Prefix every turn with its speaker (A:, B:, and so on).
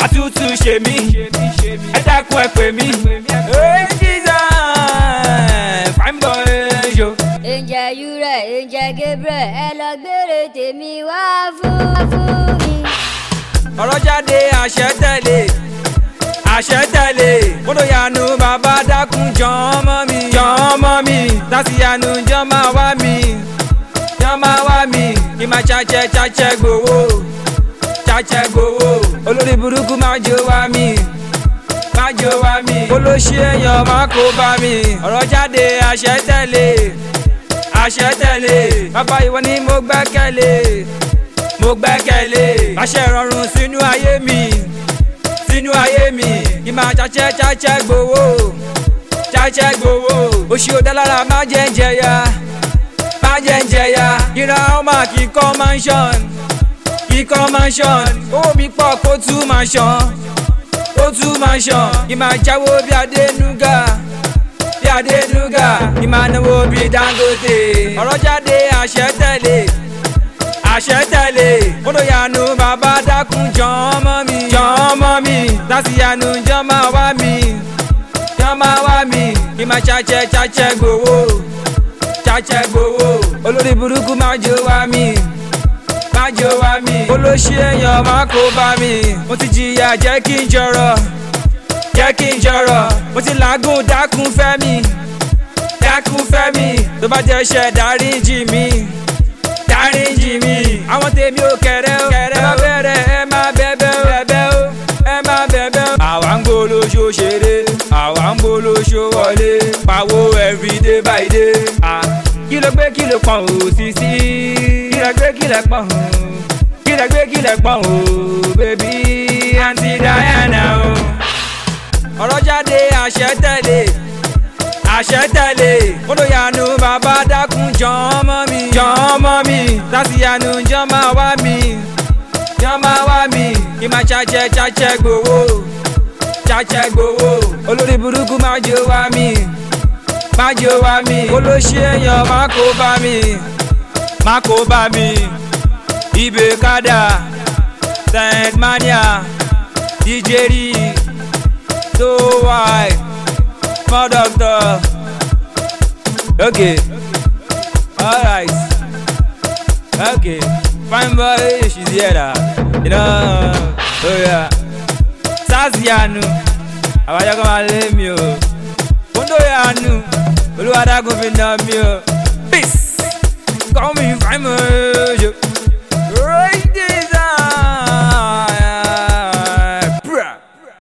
A: àtútù ṣe mí ẹ dákun ẹ pè mí. Hey, Jesus, fine boy yo.
B: Ǹjẹ́ Yúrẹ̀, ǹjẹ́ Gabriel, ẹ lọ gbére tèmi wá fún fún mi.
A: ọ̀rọ̀ jáde àṣẹ tẹ̀lé àṣẹ tẹ̀lé kódò yanu bàbá dákun jọ̀ọ́ mọ́ mi jọ̀ọ́ mọ́ mi láti yanu jọ́ máa wá mi jọ́ máa wá mi kí máa ṣàṣẹ ṣàṣẹ gbowó ṣàṣẹ gbowó olórí burúkú máa jó wá mi máa jó wá mi olóṣì èèyàn máa kó bá mi ọ̀rọ̀ jáde àṣẹ tẹ̀lé àṣẹ tẹ̀lé bàbá ìwọ ni mo gbẹ́kẹ̀lé mo gbẹ́kẹ̀lé àṣẹ rọrùn sínú ayé mi sínú ayé mi kí máa ṣàṣẹ ṣàṣẹ gbowó ṣàṣẹ gbowó oṣù ọ̀dàlára má jẹ́ ń jẹya má jẹ́ ń jẹya ìran ọmọ kíkọ́ mansion kíkọ́ mansion owó mi pọ̀ kó tún mansion kó tún mansion kí máa jáwó bí adénúgà bí adénúgà kí máa náwó bí dangote ọ̀rọ̀ jáde àṣẹ tẹ̀lé àṣẹ tẹ̀lé kódò yanu bàbá dákun jọ̀ọ́ mọ́ mi jọ̀ọ́ mọ́ mi láti yanu jọ́ máa wá mi jọ́ máa wá mi kí máa ṣàṣẹ ṣàṣẹ gbowó ṣàṣẹ gbowó olórí burúkú máa jó wá mi máa jó wá mi olóṣì èèyàn máa kó bá mi mo ti jìyà jẹ́ kí n jọrọ̀ jẹ́ kí n jọrọ̀ mo ti làágùn dákun fẹ́ mi dákun fẹ́ mi tó bá jẹ́ ṣẹ̀ dáríjì mi dáríjì mi àwọn tèmi ò kẹrẹ ó kẹrẹ ó bẹ̀rẹ̀ ẹ má bẹ̀bẹ̀ ó bẹ̀bẹ̀ ó ẹ má bẹ̀bẹ̀ ó. àwa ń gbólóṣó ṣeré àwa ń gbólóṣó wọlé pawó everyday by day. Ah, kí ló gbé kí ló pọ̀n ò sí sí kí ló gbé kí ló pọ̀n ò kí ló gbé kí ló pọ̀n ò bébí àǹtí Diana o. ọ̀rọ̀ jáde àṣẹ tẹ̀lé àṣẹ tẹ̀lé kódò yanu bàbá dákun jọ̀ọ́ mọ́ mi jọ̀ọ́ mọ́ mi láti yanu jọ́ máa wá mi jọ́ máa wá mi kí máa ṣàṣẹ ṣàṣẹ gbowó ṣàṣẹ gbowó olórí burúkú máa jó wá mi máa jó wá mi olóṣì èèyàn máa kó bá mi máa kó bá mi ibè kádà saint mania dj rí tó wáì small doctor. Okay. Alright. Okay. Fine boy, she's here. da. You know. Oh yeah. Sazianu. Àbájá kan máa lé mi o. Kóńdó yanu. Olúwadágún fi nà mí o. Peace. Call me fine boy.